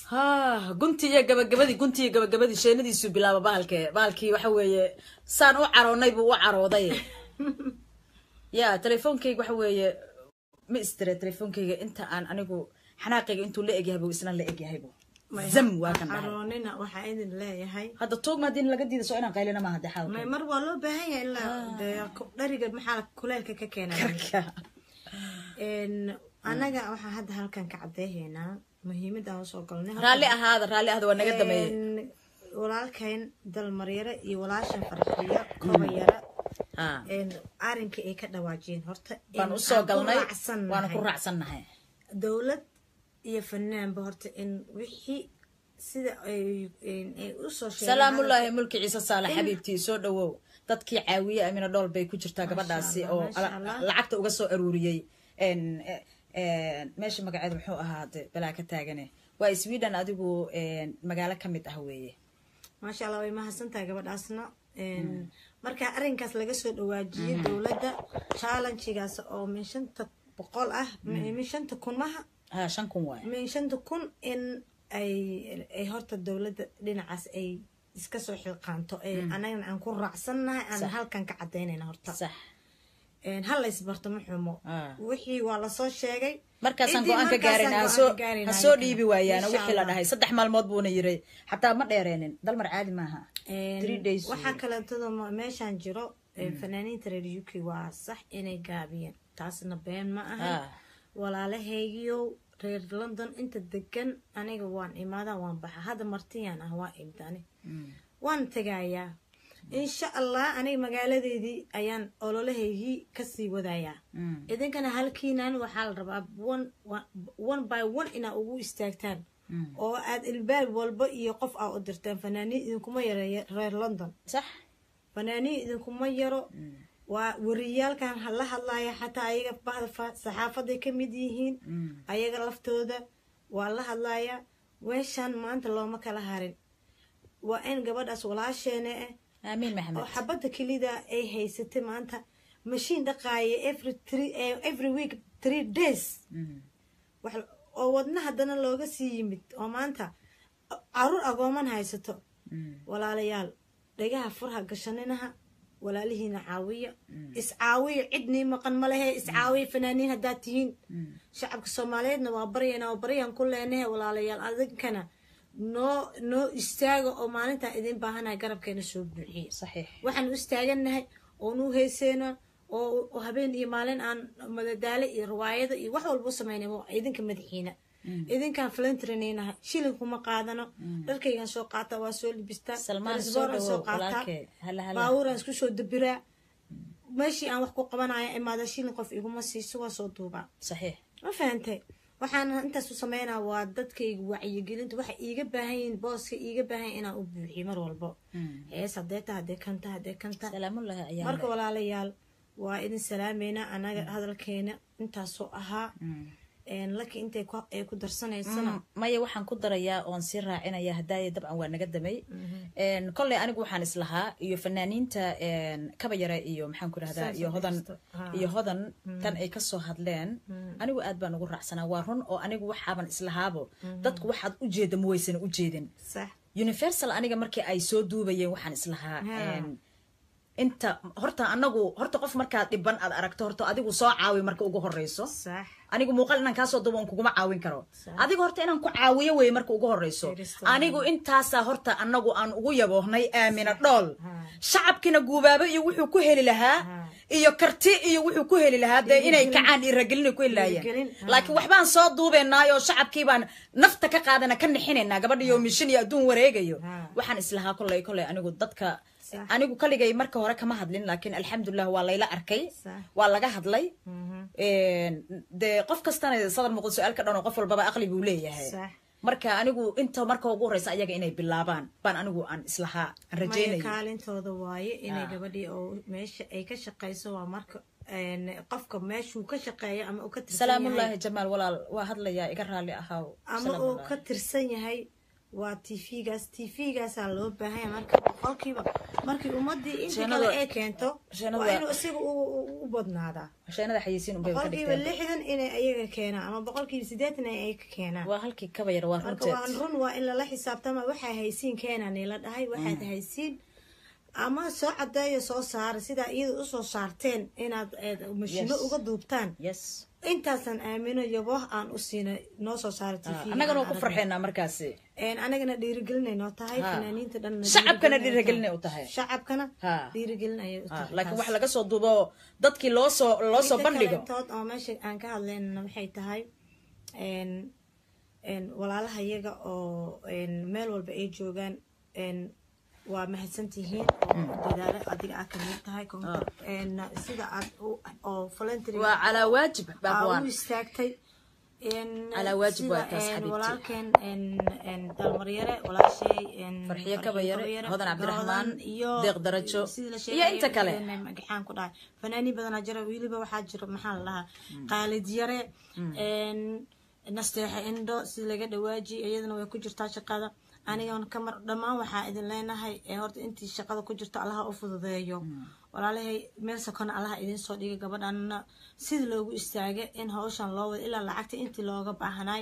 ha gunti iyo gabagabadii gunti iyo gabagabadii sheenadiisuu bilaaba bahalke bahalkii waxa weeye saan u caroonay buu u carooday ya telefoonkayga waxa weeye ma istire telefoonkayga inta aan anigu xanaaqayga intuu la egyahay buu isna la egyahaybu zam waa kan dhahay caroonina waxaa idin leeyahay hadda tuugma haddii laga diida soo inaan qaylina maaha de xaalka may mar waa loo baahan yahay ilaa dee ku- dhariga maxaa kuleelka ka keenaya Een, annaga waxaa hadda halkan ka cadeehaynaa muhiimada aan usoo galnay raalli ahaada raalli ahada waa naga dameeyey Een, walaalkayn dalmaryare iyo walaashan farxiyo kobayara ha een, arrinkii ay ka dhawaajiyeen horta baan in usoo aan ku galnay raacsannahay. waana ku raacsannahay dowlad iyo fanaanba horta in wixii sida ay een, ay usoo sheegeen salaamullaahi mulki ciise saale xabiibtii soo dhawow dadkii caawiye amina dhool bay ku jirtaa gabadhaasi Allah, oo maasha ala- Allah. lacagta uga soo aruuriyey En- en, meesha magaceeda muxuu ahaade balaa ka taagane waa sweden adigu en, magaalo ka mid ah weeye maasha allah way mahadsan tahay gabadhaasna Een, marka arrinkaas laga soo dhawaajiyey dowladda challengegaas oo min shanta boqol ah min shanta kun maha ha shan kun waaye min shanta kun in ay ay horta dowladda dhinacaas ay iska soo xilqaanto ee anagana aan ku raacsannahay aan halkan ka cadaynayna horta sax Een, ha la isbarto ma xumo Ah. wixii waa lasoo sheegay markaasaan Ciddii go-aan ka markaasaan gaarayna go'aan hasoo ka gaarayna ha soo halkan. dhiibi waayaana Insha wixii la Allah. dhahay saddex maalmood buuna yiray xataa ma dheereenin dalmar caadi maaha Een, three days waxaa kaleetada ma- meeshaan jiro ee, fanaaniinta reer uk waa sax inay gaabiyeen taasna been ma aha Ah. walaalahaygiyow reer london inta degan aniga waan imaadaa waan baxa hadda martiyaan ah waa imdani waan tegayaa insha allah aniga magaaladeydii ayaan ololahaygii kasii wadayaa Mm. idinkana halkiinan waxaa la rabaa one one by one inaa ugu istaagtaan oo aad ilbaab walba iyo qof aa u dirtaan fanaaniin idinkuma yareeya reer london sax fanaaniin idinkuma yaro waa wariyaalkan ha- la hadlaya xataa ayaga bahda fa- saxaafaday ka mid yihiin ayaga laftooda waa la hadlaya weeshaan maanta looma kala harin waa in gabadhaas walaasheena ah aamiin oo maxamed xabadda kelida ay haysatay maanta mashiin dhaqaaya every three eh, every week three days Mm. wax- oo wadna haddana looga sii yimid oo maanta caruur agooman haysato Mm. walaalayaal dhagaha furha gashaninaha walaalihiina caawiya iscaawiya cidnii maqan ma lehe iscaawiya fanaaniin haddaad tihiin shacabka soomaaliyeedna waa baryana oo baryaan ku leenahe walaalayaal adinkana noo noo istaaga oo maalintaan idin baahanahay garabkeena soo buuxiya saxiix waxaan u istaagannahay oon u heyseyna oo oo habeen iyo maalin aan madadaalo iyo riwaayado iyo wax walba u samaynay waa idinka madaxiina idinkaan flantrinaynahay shilinkuma qaadano dharkaygaan soo qaata waa soo libistaa Salmaan, talisbooraan soo soo dhawow, qaataa walaalkay. Hala, hala. baabuuraan isku soo dabiraa meeshii aan wax ku qabanaya imaada shilin qof iguma siiso waa soo duubaa saxiix ma fahantay waxaan intaas u sameynaa waa dadkayga wacyigelinta waxay iiga baahan yihiin booska iiga baahan yihiin inaan u buuxiyo mar walbo hees hadee ta hadee kanta hadee kanta salaamullaahi ayaa marka walaalayaal waa idin salaameynaa anaga hadalkeena intaasoo ahaa laki intay ku- ay ku darsanaysana maya waxaan ku darayaa oon sii raacinaya hadaaya dabcan waa naga damay kolley anigu waxaan islahaa iyo fanaaniinta kaba yare iyo maxaan ku rahdaa Saas iyo oo hodan kasta. Ha. iyo hodan tan ay kasoo hadleen anigu aad baan ugu raacsanaa waa run oo anigu waxaaban islahaabo dadku waxaad u jeeda ma waysan u jeedin sax universal aniga markii ay soo duubayeen waxaan islahaa Ha. een, inta horta anagu horta qof markaad dhiban aad aragto horta adigu soo caawi marka ugu horeyso sax anigu muuqaal inaan kaasoo dubo on kuguma caawin karo Sax. adiga horta inaan ku caawiyo weye marka ugu horeyso Firisto. anigu intaasaa horta anagu aan ugu yaboohnay aamina dhool Ha. shacabkina guubaabo iyo wuxuu ku heli lahaa Ha. iyo karti iyo wuxuu ku heli lahaa dee inay Dhiirigelin. kacaan iyo ragelin ay ku heli Dhiirigelin, lahaayeen ha. laakiin waxbaan soo duubeynaayo shacabkii baan nafta ka qaadana ka nixinaynaa gabadhiyo mishin iyo adduun wareegayo Ha. waxaan islahaa kolley kolley anigu dadka Sax. anigu kaligay marka hore kama hadlin laakiin alxamdulilah waa layla arkay Sax. waa laga hadlay Mhm. dee qof kastana sadar muuqda su-aal ka dhan oo qof walbaba aqli buu leeyahay Sax. marka anigu inta marka ugu horeysa ayaga inay bilaabaan baan anigu aan islahaa aan maya rajeynaya kaalintooda waaye inay Ah. gabadhii oo meesha ay ka shaqayso waa marka een, qofka meeshuu ka shaqeeyo ama uu ka tirsan yahay salaamullaahi jamaal walaal waa hadlayaa iga raalli ahaaw ama uu Salaamullaahi. ka tirsan yahay waa tvgaas tvgaasaa loo baahanya marka boqolkiiba markii ummadii inta Sheenada- kale ay keento sheenada waa waa- inuu isaga u- u u badnaadaa sheenada xayeysiin unbay ka boqolkiiba dhigteen lixdan inay ayaga keenaan ama boqolkiiba siddeetan ay ka keenaan waa halkii kaba yar waa marka runteed waan run waa in lala xisaabtama waxaa haysiin keenaan la dhahay waxaad haysiin ama soo cadeeyo soo saara sidaa iyada usoo saarteen inaad eed mashino Yes. uga duubtaan yes intaasaan aamino yabo aan u siina noo soo saara t v annagana waa ku farxeynaa markaasi anagana dhiirigelinay noo tahay Ha. fanaaniinta dhan shacabkana dhiirigelinay u tahay shacabkana Ha. dhiirigelin ayay u Ah, tahay laakiin taas. wax laga soo duubo dadkii loo soo loo soo Midda bandhigo kalentood oo meesha aan ka hadlaynana waxay tahay n n walaalaha iyaga oo n meel walba ay joogaan n waa mahadsantihiin oo dadaalo adiga aad kamid tahay kontor n sida aad u- oo voluntary waa calaa waajib aa u baabwaan istaagtay n Calaa waajib waa taas, sida, n, xabiibti. walaalkeen n n dalmaryare walaashay n Farxiyo Kabayare, Hodan Cabdiraxmaan, iyo Deeq Darajo, sidii la iyo sheegay, inta kale. n, magaxaan ku dhahay fanaaniin badanaa jira weliba waxaa jira maxaa la dhahaa qaalid yare n nasteexa indho si laga dhawaaji iyadana way ku jirtaa shaqada anigan kamar dhammaan waxaa idin leenahay ee horta intii shaqada ku jirto allaha u fududeeyo walaalahay meel sakona allaha idin soo dhiga gabadhanna sida loogu istaaga in hawshan loo wada ilaa lacagta intii looga baahnay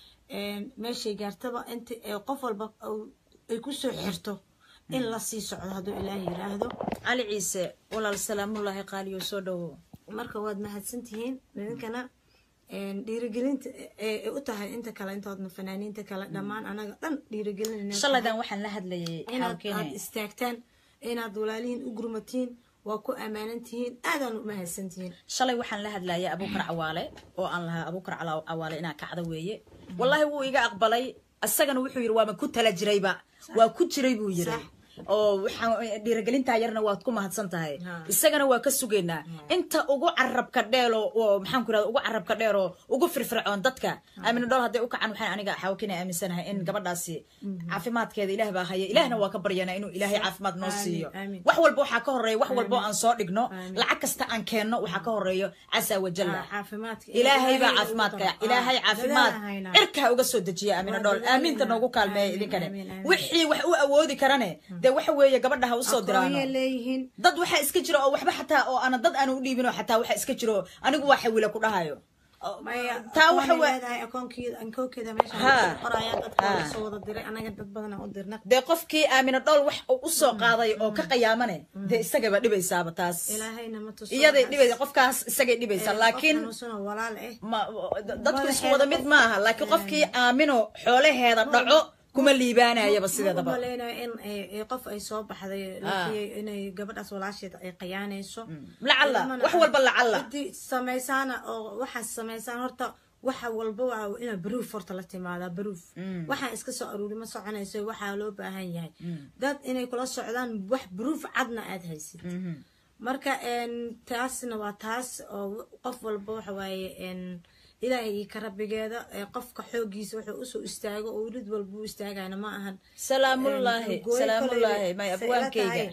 meeshay gaartaba inti ee qof walba uu- ay kusoo xirto in la sii socdo hadduu ilaahay yiraahdo cali ciise walaal salaamullaahi qaaliyo soo dhowo marka waad mahadsantihiin idinkana een, dhiirigelinta ee u tahay inta kale intoodna fanaaniinta kale dhammaan anaga dhan dhiirigelin shalaydan waxaan la hadlayay inaad aad xawkene istaagtaan inaad walaalihiin u gurmatiin waa ku ammaanan tihiin aadaan u mahadsantihiin shalay waxaan la hadlayay abuukar cawaale oo aan lahaa abuukar Cala- cawaale inaa kacda weeye wallaahi wuu iga aqbalay isagana wuxuu yidhi waama ku tala jirayba waa ku jiray buu yidhi Sax. oo waxaan dhiirigelintaa yarna waad ku mahadsan tahay Ha. isagana waa ka sugaynaa inta ugu carabka dheelo oo maxaan ku irahda ugu carabka dheer oo ugu firfircoon dadka aamina dhool hadday u kacan waxaan aniga xawkina aaminsanahay in gabadhaasi caafimaadkeeda ilaah baa haya ilaahna waa ka baryanaa inuu ilaahay caafimaad noo Aamin, siiyo aamin. wax walba waxaa ka horeeya wax walba oo aan soo dhigno Aamin. lacag kasta aan keenno waxaa ka horeeyo casa wajalla Ah, caafimaadka ilaahay baa ugu caafimaadka daro. ilaahay Ah, caafimaad dadaal haynaa. cirkaa uga soo dejiya aamina Waa dhool dadaal aamiinta haynaa. noogu kaalmeeya Aamin, idinkane aamin, aamin. wixii wax u awoodi karane dee waxa weeye gabadha ha usoo diraano aqoonyay leeyihiin dad waxaa iska jira oo waxba xataa oo ana dad aanu u dhiibin oo xataa waxaa iska jiro anigu waa xawila ku dhahayo maya taa waxa wa- leedahay akoonkeeda ankoonkeeda meesha Ha. qoraya dadka Ha. waa soo wada diray anaga dad badan u dirna dee qofkii aamina dhool wax uu usoo qaaday oo ka qayaamane dee isagaba dhibaysaaba taas ilaahayna ma tuso iyaday dhibaysa qofkaas isagay dhibaysaa laakiin xanuunsano walaal eh ma dadku isku wada mid maaha laakiin qofkii aamino xoolaheeda dhaco kuma liibaanayaba ma sideedaba umaleynaya in ay- ay qof ay soo baxday lafiyey inay gabadhaas walaasheed ay qayaanayso lacalla Ilamana wax walba lacalla ciddii samaysaana oo waxaas samaysaan horta waxa walba waa inaa baruuf horta la timaadaa baruuf waxaan iska soo aruuri ma soconayso waxaa loo baahan yahay dad inay kula socdaan wax baruuf cadna aad haysid marka een, taasna waa taas oo qof walba waxa waaye een, ilaahay iyo ka rabbigeeda ee qofka xoogiisa wuxuu usoo istaago oo welid walba u istaagayna ma ahan salaamullaahi gooy salaamullaahi koley may say ila abwaankayga tahay,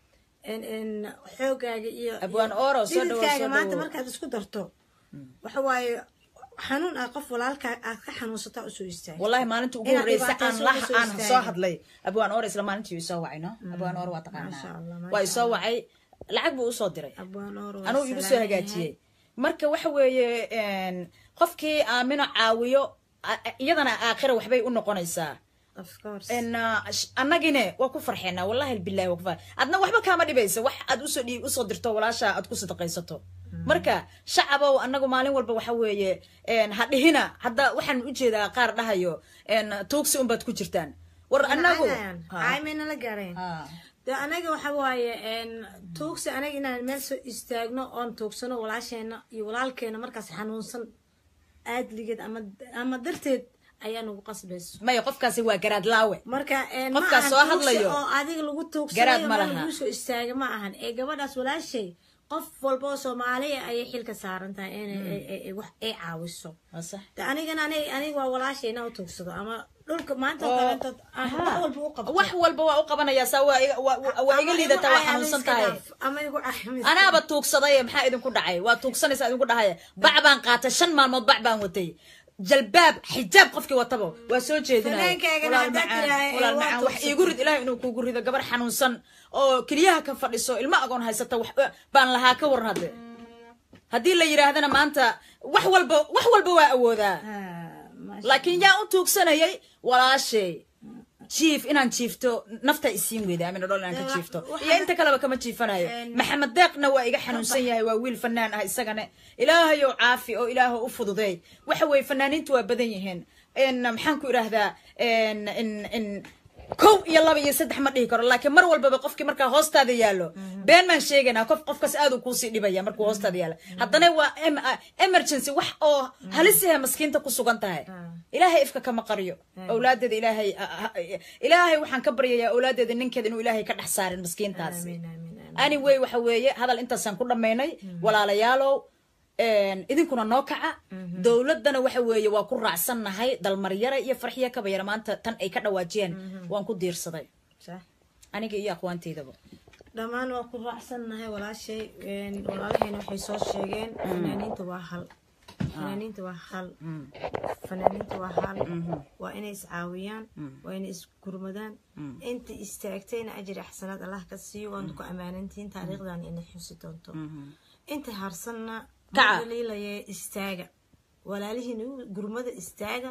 in in xoogaaga iyo Abwaan iyo Oro, soo dhawow, dhididkaaga soo maanta dhawow. markaad isku darto waxa waaye xanuun ah qof walaalkaa aad ka xanuunsataa usoo istaaga wallahi maalinta ugu Inaad horeysa aan dhibaatayso lah uga soo aan soo istaagin. hadlay abwaan or isla maalintii isoo wacay no abwaan or waa Masha taqaanaa Allah, masha waa isoo wacay lacag buu usoo diray abwaan Oro waa anuu igu soo salaaman hagaajiyey marka waxa weeye een, qofkii aamino caawiyo a- a- iyadana aakhira waxbay u noqonaysaa yahay. of course En, ah, sh- annagine waa ku farxeenaa wallahi bilahi waa ku far adna waxba kaama dhibaysa wax aad usoo dhiib usoo dirto walaasha aad ku sadaqaysato marka shacabow annagu maalin walba waxa weeye en, ha dhihina hadda waxaan ujeedaa qaar dhahayo en, tuugsi unbaad ku jirtaan war annagu Ha. ay mayna la gaareen Ha. de anaga waxa waaye een, tuugsi anaga inaan meel soo istaagno oon tuugsano walaasheena iyo walaalkeena markaas xanuunsan aadligeed ama ama darteed ayaa nagu qasbayso maya qofkaasi waa garaad laawe marka een, ma Qofkaas ahan soo tuugsi hadlayo. oo adiga lagu Garaad tuugsanayo ma meel laha. lagu soo istaaga ma ahan ee gabadhaas walaashay qof walba oo soomaaliya ayay xilka saaran tahay inay ay- ay- ay wax ay caawiso Waa sax. de anigana ani- aniga waa walaashay inaa u tuugsado ama dhulka maanta oo kaleeto aan wax walba u qabto wax walba waa u qabanayaa saa waa iga- waa- waa- waa iga Ama liidataa igu waa cay ama xanuunsan iska tahay dhaaf, ama igu cay ama iska anaaba tuugsaday maxaa idinku dhacay waa tuugsanaysa idinku dhahaya bac baan qaatay shan maalmood bac baan watay jalbaab xijaab qofkii wataba waa soo jeedinaya Fanaankaaga walaal haddaad macaan tiraahdo, walaal waa macaan wax tuugsatay. iigu rid ilaahay inuu kuugu rido gabar xanuunsan oo keliyaha ka fadhiso ilmo agoon haysata wax baan lahaa ka waran hadde haddii la yidhaahdana maanta wax walba wax walba waa awoodaa laakiin yaa u tuugsanayay walaashay jiif inaan jiifto nafta isiin weyda amina dhol inaan ka jiifto iyo inta kaleba kama jiifanayo maxamed deeqna waa iga xanuunsan yahay waa wiil fanaan ah isagana ilaahayow caafi oo ilaaho u fududeey waxa weeye fanaaniintu waa badan yihiin n maxaan ku idhaahdaa n n n kow iyo laba iyo saddex ma dhihi karo laakiin mar walbaba qofkii markaa hoostaada yaallo been maan sheegaynaa qof qofkaas aad uu kuusii dhibaya markuu hoostaada yaallo haddana waa em- ah, emergency wax oo halis yahay maskiinta ku sugan tahay ilaahay ifka kama qaryo awlaadeeda ilaahay ah, ah, ilaahay waxaan ka baryayaa awlaadeeda ninkeeda inuu ilaahay ka dhex saarin maskiintaas anyway waxa weeye hadal intaasaan ku dhammaynay walaalayaalow een, idinkuna noo kaca dowladdana waxa weeye waa ku raacsannahay dalmaryare iyo farxiya kabayara maanta tan ay ka dhawaajiyeen waan ku diirsaday aniga iyo aqwaanteydaba dhammaan waa ku raacsannahay walaashay een, walaalahayna waxay soo sheegeen fanaaniinta waa hal fanaaniinta waa hal fanaaniinta waa hal waa inay iscaawiyaan waa inay isgurmadaan inta istaagtayna ajri axsanaad allah ka siiyo waana ku ammaanantihiin taariikhdan inay xusi doonto inta harsanna Kaca. daliilaya istaaga walaalihiin u- gurmada istaaga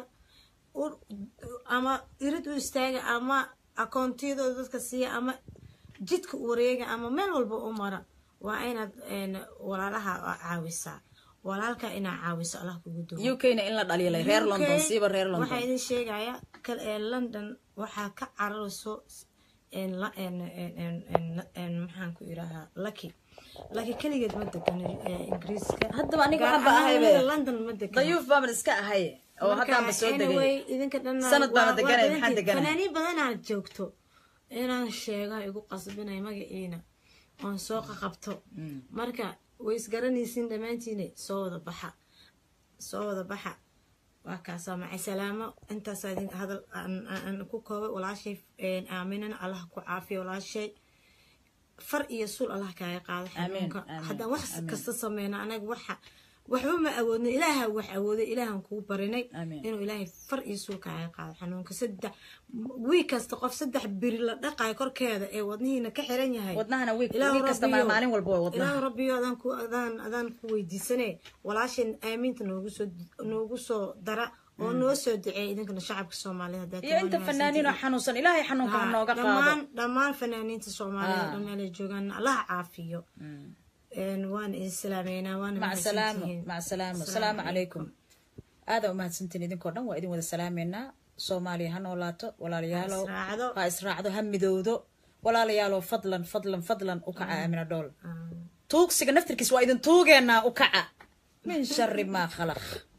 u- ama irid u istaaga ama akoontiyadooda dadka siiya ama jidka u wareega ama meel walba u mara waa inaad een, walaalaha caawisaa walaalka inaa caawiso allah kugu duwo u k na in la dhaliilay reer london siiba reer waxaa london idin sheegaya kal- ee london waxaa ka cararayso een la- een- een- een- een- een maxaan ku idhahaa lucky lucky keligeed ma degan ee, ingiriiska Haddaba aniga Gaar waxaan ba ahaan ahay be. weliba london ma degan dayuuf baaban iska ahay oo haddaanba soo degay idinka dhan Sanad baana deganay, maxaan deganay? fanaaniin badanaad joogto inaan sheega igu qasbinay magaciina oon soo qaqabto marka way isgaranaysiin dhammaantiina soo wada baxa soo wada baxa waa kaasaa macay salaamo intaasaa idin hadal aan- aan aan ku koobay walaashay een, aaminana allah ku caafiyo walaashay far iyo suul allah kaaga qaado xanuunka amiin, haddaan wax amiin. kasta sameyna anaga waxa waxba ma awoodna ilaaha wax awooday ilaahan kuu barinay Amiin. inuu ilaahay far iyo suul kaaga qaado xanuunka saddex wiig kasta qof saddex biri la dhaqayo korkeeda ee wadnihiina ka xiran yahay wadnahana wiig Ilaahu wiig kasta Rabbiyo- maalin walba waa wadnaha ilaahu rabbiyo adaan ku adaan adaan ku weydiisane walaashan aamiinta noogu soo noogu soo dara oo noo soo duceeya idinkana shacabka soomaaliyeed haddaad iyo inta timaad fanaaniin oo mahadsantihiin. xanuunsan ilaahay xanuunka ha nooga qaado dhammaan dhammaan fanaaniinta soomaaliyeed Ah. oo dhan meelay joogaan allah caafiyo Een, waan idin salaameynaa waana mac salaamo mahadsantihiin. mac salaamo Asalaamu salaamu calaykum aadaa umahadsantiin idinkoo dhan waa idin wada salaameynaa soomaaliya ha noolaato walaalayaalow Ha israacdo. ha israacdo ha midowdo walaalayaalow fadlan fadlan fadlan u kaca aamina dhool Ah. tuugsiga naftirkiis waa idin tuugeenaa u kaca min shari maa khalaq